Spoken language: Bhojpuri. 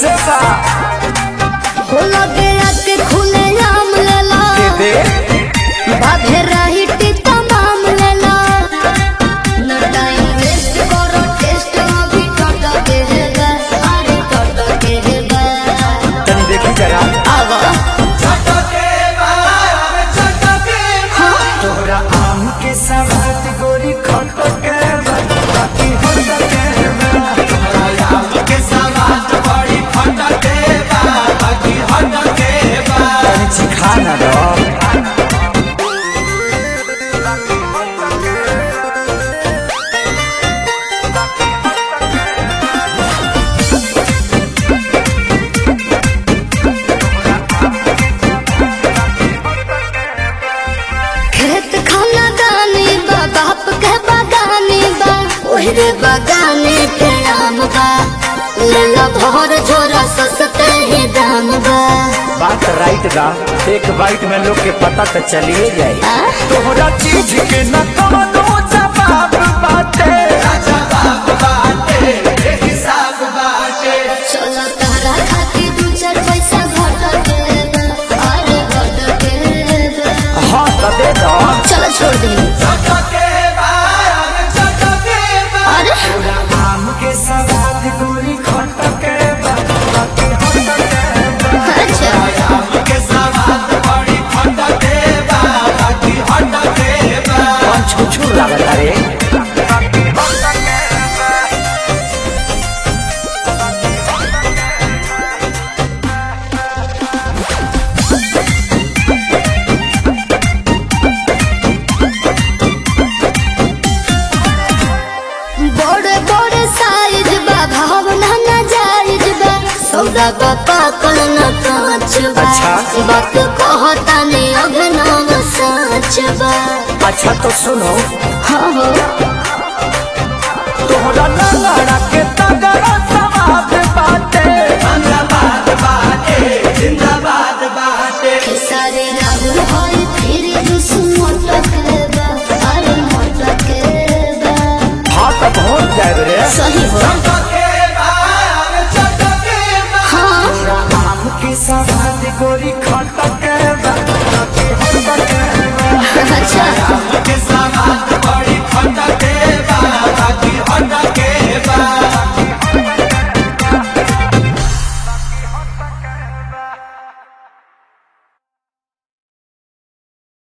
कैसे बा हो लगे आके खुले आम लेला दे दे बाधे रही टीका माम लेला न टाइम वेस्ट करो टेस्ट अभी टट के हेगा अरे टट के हेगा तनी देखी जरा आवा तोहरा आम के सवाद गोरी खट के बा, बाकी हट के बा। तनी चिखा ना दो खेत खाना गानी बा बाप के बागानी बा ओहरे बागाने के आम बा लेला भर झोरा सस्ते ही दाम बा बात राइट बा एक बाइट में लोग के पता तो चलिए जाए आ? तोहरा चीज के न कवनो जवाब बाटे चलो तारा खातिर दू चार पैसा घट के बा, अरे घट के बा। हाँ तो दे दो चलो छोड़ दी अरे आम के सवाद गोरी खट के बा, बाकी हट के बा। अच्छा कौन छुछू लागत रे बड़े बड़े साइज बा भावना ना जायज बा सौदा बा पाकल न कांच बा अच्छा। बात कहता ने अभिनव सच बा अच्छा तो सुनो हाँ हो तोहरा लड़ा के तगड़ा सवाद बाटे खेसारी राहुल होई फिर दुश्मन मोटक बा अरे मोटक बा हाँ तो पहुँच जाए रे सही हो हाँ आम के सवाद गोरी खट के बा, बाकी हट के बा। अच्छा